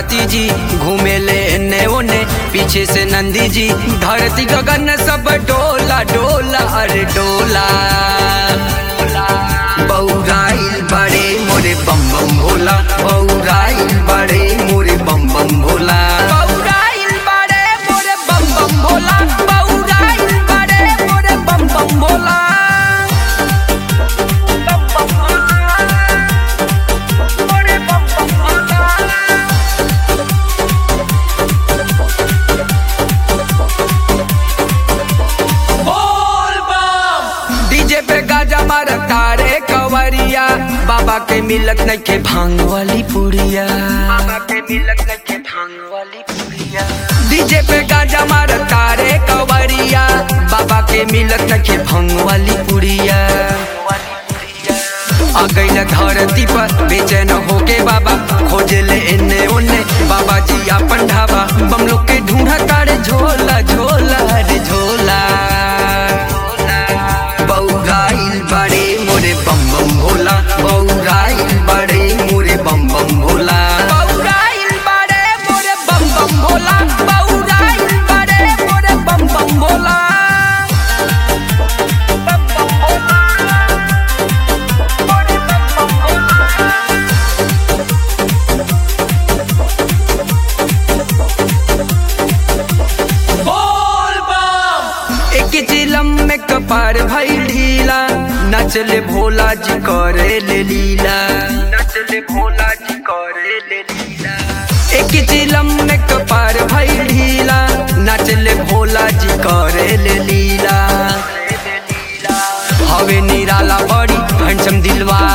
भारती जी घूमे ले एने ओने पीछे से नंदी जी धरती गगन सब डोला डोला अरे डोला बौराइल बड़े मोरे बम बम भोला बौराइल बड़े मोरे बम बम भोला बौराइल बड़े मोरे बम बम भोला बौराइल बड़े मोरे बम बम भोला बम बम भोला मोरे बम बम भोला डीजे पे गाजा मार तारे कवरिया बाबा के मिलत नहीं के भांग वाली पुड़िया बाबा के मिलत नहीं के भांग वाली पुड़िया डीजे पे गाजा मार तारे कवरिया बाबा के मिलत नहीं के भांग वाली पुड़िया आ गई धरती पर बेचैन होके बाबा खोजे ले एने ओने बाबा जी अपन ढाबा बम लोग के ढूंढा तारे झोला झोला रे झोला बौराइल बड़े मोरे बम बम भोला बौराइल बड़े मोरे बम बम भोला बौराइल बड़े मोरे बम बम भोला बौराइल बड़े मोरे बम बम भोला बम बम भोला मोरे बम बम भोला एक चिलम में कपार भई ढीला नचले भोला जी करे ले लीला नचले भोला जी करे ले लीला एक चिलम में कपार भई ढीला नचले भोला जी करे ले लीला हवे निराला बड़ी हंसम दिलवा